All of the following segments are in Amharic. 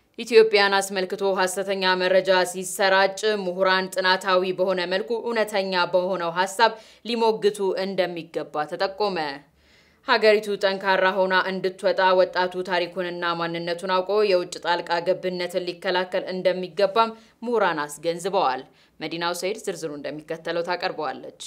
ኢትዮጵያን አስመልክቶ ሀሰተኛ መረጃ ሲሰራጭ ምሁራን ጥናታዊ በሆነ መልኩ እውነተኛ በሆነው ሀሳብ ሊሞግቱ እንደሚገባ ተጠቆመ። ሀገሪቱ ጠንካራ ሆና እንድትወጣ ወጣቱ ታሪኩንና ማንነቱን አውቆ የውጭ ጣልቃ ገብነትን ሊከላከል እንደሚገባም ምሁራን አስገንዝበዋል። መዲናው ሰይድ ዝርዝሩ እንደሚከተለው ታቀርበዋለች።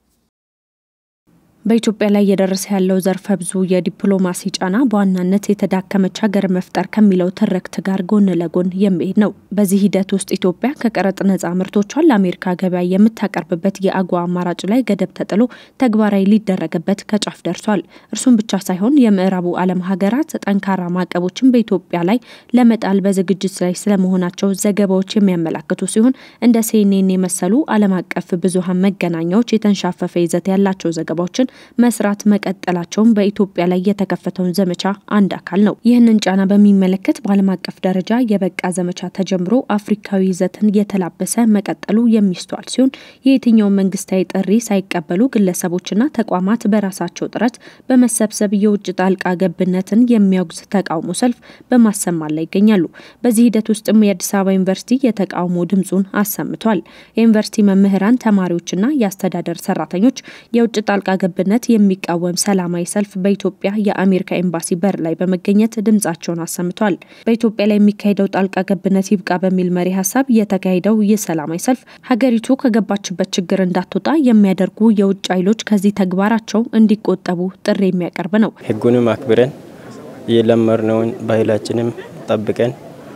በኢትዮጵያ ላይ እየደረሰ ያለው ዘርፈ ብዙ የዲፕሎማሲ ጫና በዋናነት የተዳከመች ሀገር መፍጠር ከሚለው ትርክት ጋር ጎን ለጎን የሚሄድ ነው። በዚህ ሂደት ውስጥ ኢትዮጵያ ከቀረጥ ነጻ ምርቶቿን ለአሜሪካ ገበያ የምታቀርብበት የአጓ አማራጭ ላይ ገደብ ተጥሎ ተግባራዊ ሊደረግበት ከጫፍ ደርሷል። እርሱም ብቻ ሳይሆን የምዕራቡ ዓለም ሀገራት ጠንካራ ማዕቀቦችን በኢትዮጵያ ላይ ለመጣል በዝግጅት ላይ ስለመሆናቸው ዘገባዎች የሚያመላክቱ ሲሆን እንደ ሲኤንኤን የመሰሉ ዓለም አቀፍ ብዙሃን መገናኛዎች የተንሻፈፈ ይዘት ያላቸው ዘገባዎችን መስራት መቀጠላቸውን በኢትዮጵያ ላይ የተከፈተውን ዘመቻ አንድ አካል ነው። ይህንን ጫና በሚመለከት በዓለም አቀፍ ደረጃ የበቃ ዘመቻ ተጀምሮ አፍሪካዊ ይዘትን የተላበሰ መቀጠሉ የሚስተዋል ሲሆን የየትኛውን መንግስታዊ ጥሪ ሳይቀበሉ ግለሰቦችና ተቋማት በራሳቸው ጥረት በመሰብሰብ የውጭ ጣልቃ ገብነትን የሚያወግዝ ተቃውሞ ሰልፍ በማሰማት ላይ ይገኛሉ። በዚህ ሂደት ውስጥም የአዲስ አበባ ዩኒቨርሲቲ የተቃውሞ ድምፁን አሰምቷል። የዩኒቨርሲቲ መምህራን፣ ተማሪዎችና የአስተዳደር ሰራተኞች የውጭ ጣልቃ ገብ ነት የሚቃወም ሰላማዊ ሰልፍ በኢትዮጵያ የአሜሪካ ኤምባሲ በር ላይ በመገኘት ድምጻቸውን አሰምተዋል። በኢትዮጵያ ላይ የሚካሄደው ጣልቃ ገብነት ይብቃ በሚል መሪ ሀሳብ የተካሄደው ይህ ሰላማዊ ሰልፍ ሀገሪቱ ከገባችበት ችግር እንዳትወጣ የሚያደርጉ የውጭ ኃይሎች ከዚህ ተግባራቸው እንዲቆጠቡ ጥሪ የሚያቀርብ ነው። ሕጉንም አክብረን የለመድነውን ባህላችንም ጠብቀን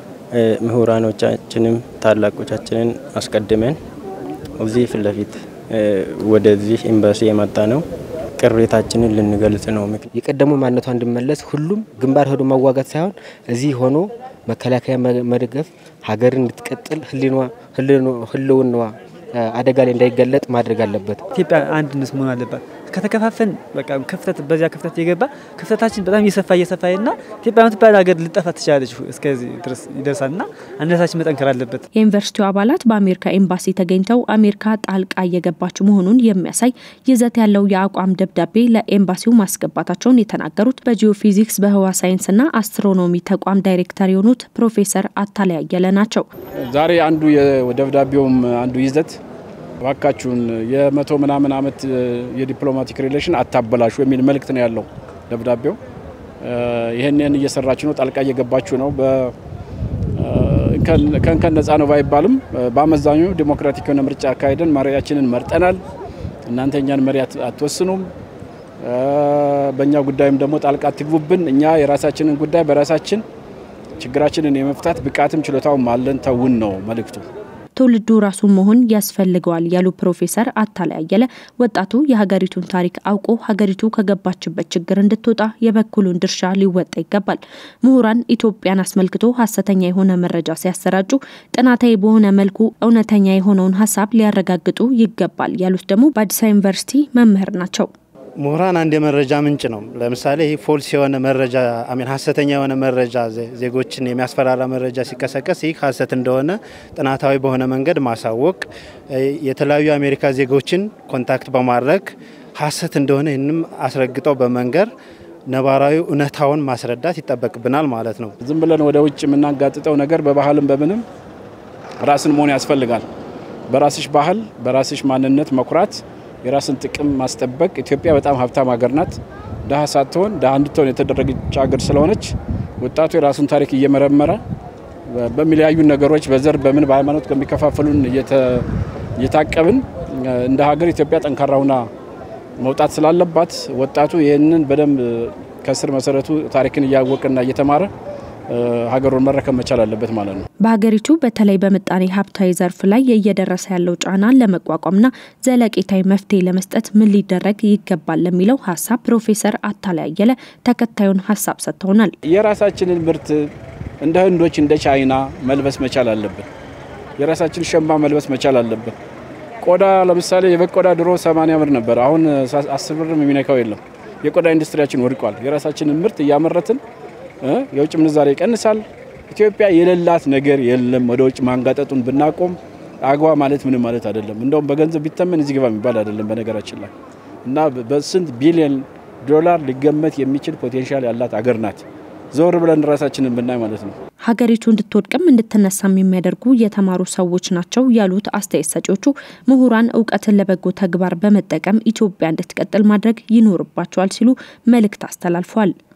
ምሁራኖቻችንም ታላቆቻችንን አስቀድመን እዚህ ፊት ለፊት ወደዚህ ኤምባሲ የመጣ ነው ቅሬታችንን ልንገልጽ ነው። የቀደሙ ማንነቷ እንዲመለስ ሁሉም ግንባር ሄዶ መዋጋት ሳይሆን እዚህ ሆኖ መከላከያ መደገፍ ሀገር እንድትቀጥል ህልውናዋ አደጋ ላይ እንዳይገለጥ ማድረግ አለበት። ኢትዮጵያ አንድነት መሆን አለባት። ከተከፋፈን በቃ ክፍተት በዚያ ክፍተት የገባ ክፍተታችን በጣም እየሰፋ እየሰፋ ና ኢትዮጵያ የምትባል ሀገር ልጠፋ ትችላለች። እስከዚህ ድረስ ይደርሳል ና አንድነታችን መጠንከር አለበት። የዩኒቨርሲቲው አባላት በአሜሪካ ኤምባሲ ተገኝተው አሜሪካ ጣልቃ እየገባች መሆኑን የሚያሳይ ይዘት ያለው የአቋም ደብዳቤ ለኤምባሲው ማስገባታቸውን የተናገሩት በጂኦፊዚክስ በህዋ ሳይንስና አስትሮኖሚ ተቋም ዳይሬክተር የሆኑት ፕሮፌሰር አታላይ አየለ ናቸው። ዛሬ አንዱ የደብዳቤውም አንዱ ይዘት እባካችሁን የመቶ ምናምን ዓመት የዲፕሎማቲክ ሪሌሽን አታበላሹ የሚል መልእክት ነው ያለው ደብዳቤው። ይህንን እየሰራችሁ ነው፣ ጣልቃ እየገባችሁ ነው። ከእንከን ነጻ ነው ባይባልም በአመዛኙ ዲሞክራቲክ የሆነ ምርጫ አካሄደን መሪያችንን መርጠናል። እናንተ እኛን መሪ አትወስኑም። በእኛ ጉዳይም ደግሞ ጣልቃ አትግቡብን። እኛ የራሳችንን ጉዳይ በራሳችን ችግራችንን የመፍታት ብቃትም ችሎታውም አለን። ተውን ነው መልእክቱ። ትውልዱ ራሱን መሆን ያስፈልገዋል ያሉ ፕሮፌሰር አታላይ አየለ ወጣቱ የሀገሪቱን ታሪክ አውቆ ሀገሪቱ ከገባችበት ችግር እንድትወጣ የበኩሉን ድርሻ ሊወጣ ይገባል። ምሁራን ኢትዮጵያን አስመልክቶ ሀሰተኛ የሆነ መረጃ ሲያሰራጩ ጥናታዊ በሆነ መልኩ እውነተኛ የሆነውን ሀሳብ ሊያረጋግጡ ይገባል ያሉት ደግሞ በአዲስ አበባ ዩኒቨርሲቲ መምህር ናቸው። ምሁራን አንድ የመረጃ ምንጭ ነው። ለምሳሌ ይህ ፎልስ የሆነ መረጃ አሚን ሀሰተኛ የሆነ መረጃ ዜጎችን የሚያስፈራራ መረጃ ሲቀሰቀስ ይህ ሀሰት እንደሆነ ጥናታዊ በሆነ መንገድ ማሳወቅ፣ የተለያዩ የአሜሪካ ዜጎችን ኮንታክት በማድረግ ሀሰት እንደሆነ ይህንም አስረግጠው በመንገር ነባራዊ እውነታውን ማስረዳት ይጠበቅብናል ማለት ነው። ዝም ብለን ወደ ውጭ የምናጋጥጠው ነገር በባህልም በምንም ራስን መሆን ያስፈልጋል። በራስሽ ባህል በራስሽ ማንነት መኩራት የራስን ጥቅም ማስጠበቅ። ኢትዮጵያ በጣም ሀብታም ሀገር ናት። ድሀ ሳትሆን ድሀ እንድትሆን የተደረገች ሀገር ስለሆነች ወጣቱ የራሱን ታሪክ እየመረመረ በሚለያዩ ነገሮች በዘር በምን በሃይማኖት ከሚከፋፈሉን እየታቀብን እንደ ሀገር ኢትዮጵያ ጠንካራ ሁና መውጣት ስላለባት ወጣቱ ይህንን በደንብ ከስር መሰረቱ ታሪክን እያወቀና እየተማረ ሀገሩን መረከብ መቻል አለበት ማለት ነው። በሀገሪቱ በተለይ በምጣኔ ሀብታዊ ዘርፍ ላይ እየደረሰ ያለው ጫናን ለመቋቋምና ዘለቄታዊ መፍትሄ ለመስጠት ምን ሊደረግ ይገባል ለሚለው ሀሳብ ፕሮፌሰር አታላይ አየለ ተከታዩን ሀሳብ ሰጥተውናል። የራሳችንን ምርት እንደ ህንዶች እንደ ቻይና መልበስ መቻል አለብን። የራሳችን ሸማ መልበስ መቻል አለብን። ቆዳ ለምሳሌ የበግ ቆዳ ድሮ 80 ብር ነበር። አሁን አስር ብርም የሚነካው የለም። የቆዳ ኢንዱስትሪያችን ወድቋል። የራሳችንን ምርት እያመረትን የውጭ ምንዛሬ ይቀንሳል። ኢትዮጵያ የሌላት ነገር የለም። ወደ ውጭ ማንጋጠጡን ብናቆም አግባ ማለት ምንም ማለት አይደለም። እንደውም በገንዘብ ቢተመን እዚህ ግባ የሚባል አይደለም በነገራችን ላይ እና በስንት ቢሊዮን ዶላር ሊገመት የሚችል ፖቴንሻል ያላት አገር ናት። ዘወር ብለን ራሳችንን ብናይ ማለት ነው። ሀገሪቱ እንድትወድቅም እንድትነሳም የሚያደርጉ የተማሩ ሰዎች ናቸው ያሉት አስተያየት ሰጪዎቹ ምሁራን እውቀትን ለበጎ ተግባር በመጠቀም ኢትዮጵያ እንድትቀጥል ማድረግ ይኖርባቸዋል ሲሉ መልእክት አስተላልፏል።